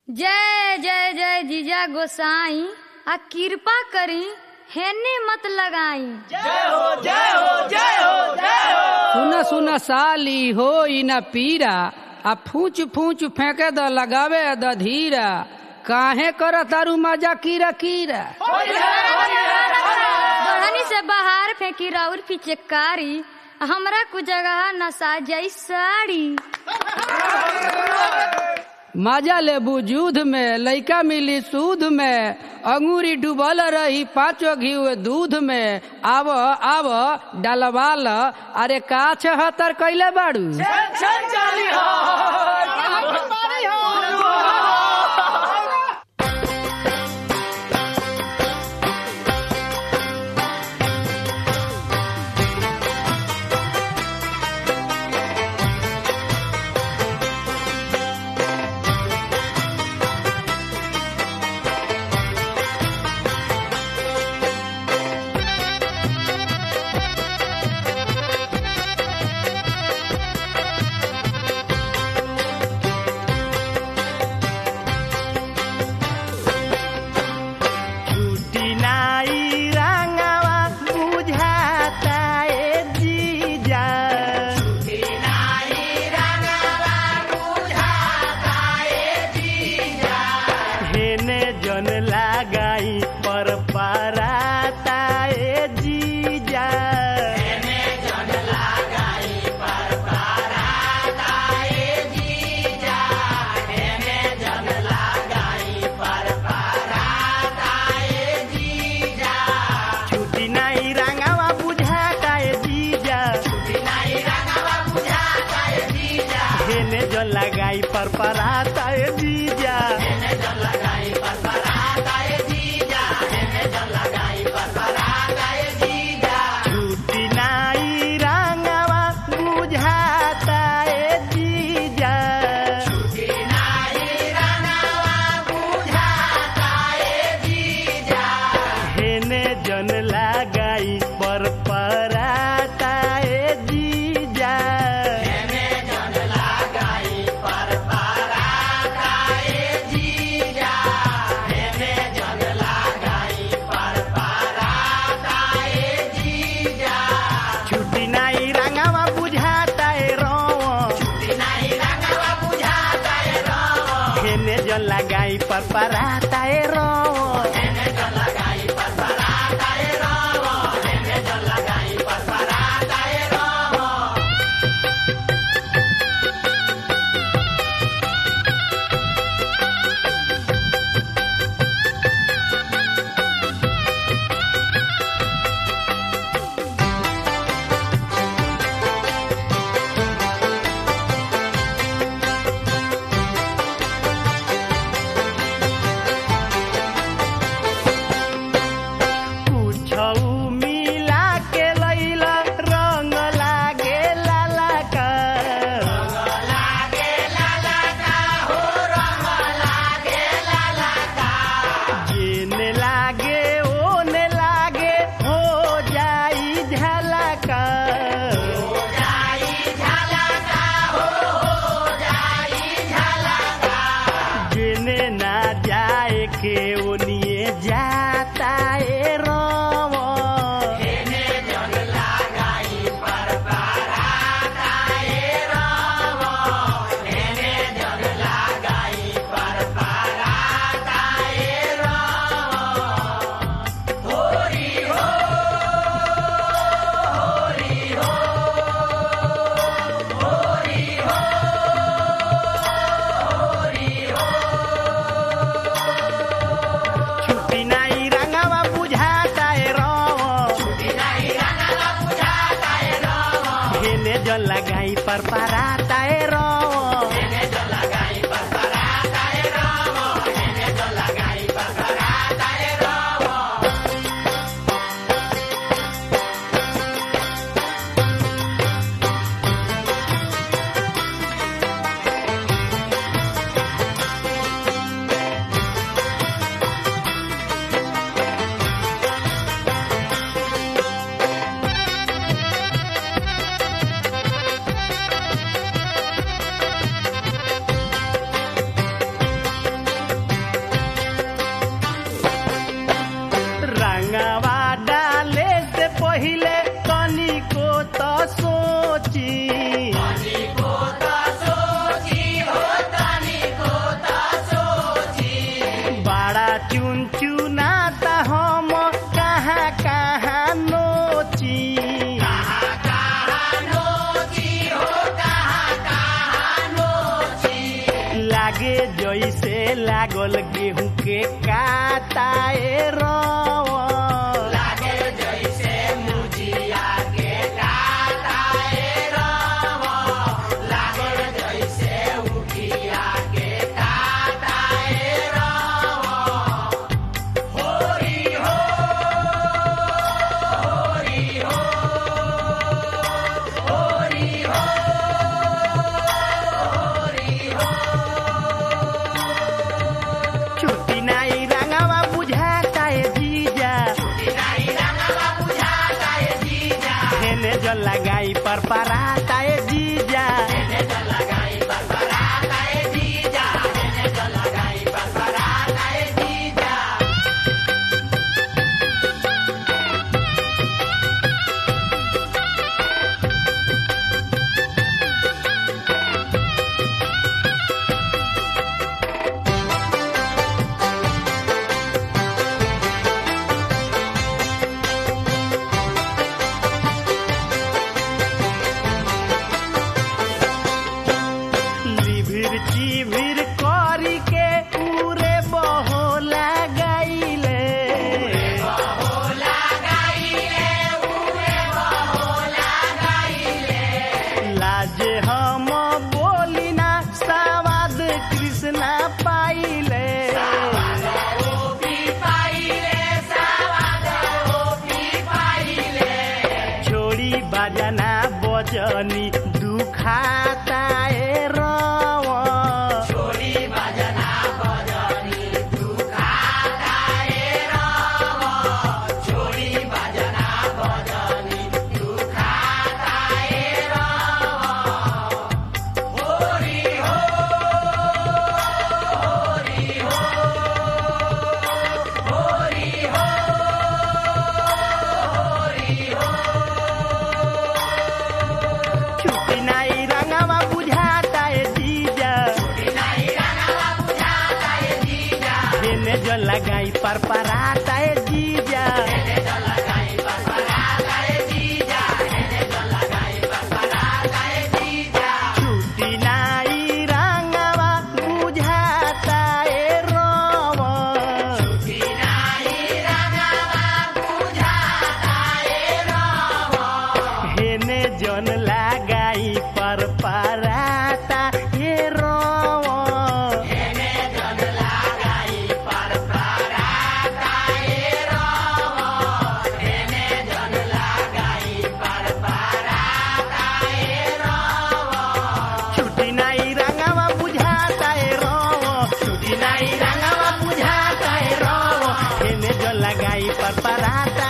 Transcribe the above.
जय जय जय जीजा गोसाई आ कृपा करी हेने मत लगाई सुन सुन साली हो न पीरा आ फूच फूच फेंके द लगावे द धीरा काहे कर तारू मजा कीरा कीरा बढ़नी से बाहर फेंकी राउर पिचकारी हमरा कुछ जगह नसा जाई साड़ी मजा ले बुजूद में लइका मिली सूद में अंगूरी डूबल रही पाँचो घी दूध में आव आव डलवाल अरे का छहतर कैले बाड़ू छुट्टी नाई रंगवा बुझाता ए जीजा हेने जन लगाई पर पराता ए जीजा छुट्टी नाई रंगवा बुझाता ए जीजा हेने जन लगाई पर पराता ए जीजा छुट्टी नाई रंगवा बुझाता ए जीजा हेने जन लगाई पर पराता ए जीजा छुट्टी नाई रंगवा बुझाता ए रोवा हेने जन लगाई पर पराता ए रोवा लागे जैसे लागल गेहूं के काटाए रवा छुट्टी नाई रंगवा बुझाता है जीजा हेने जो लगाई पर पराता है जीजा लिभिर चिभिर करी के पूरे बहो लगाइले लाजे हम बोली ना सवाद कृष्णा पाइले छोड़ी बजना बजनी दुखाता ए रवा छुट्टी नाई रंगवा बुझाता है जीजा हेने जो लगाई पर पराता है जीजा छुट्टी नाई रंगवा बुझाता है रवा हेने जन लगाई पर पराता हे रवा छुट्टी नाई रंगवा बुझाता है रवा छुट्टी नाई रंगवा बुझाता है रवा हेने जो लगाई पर पराता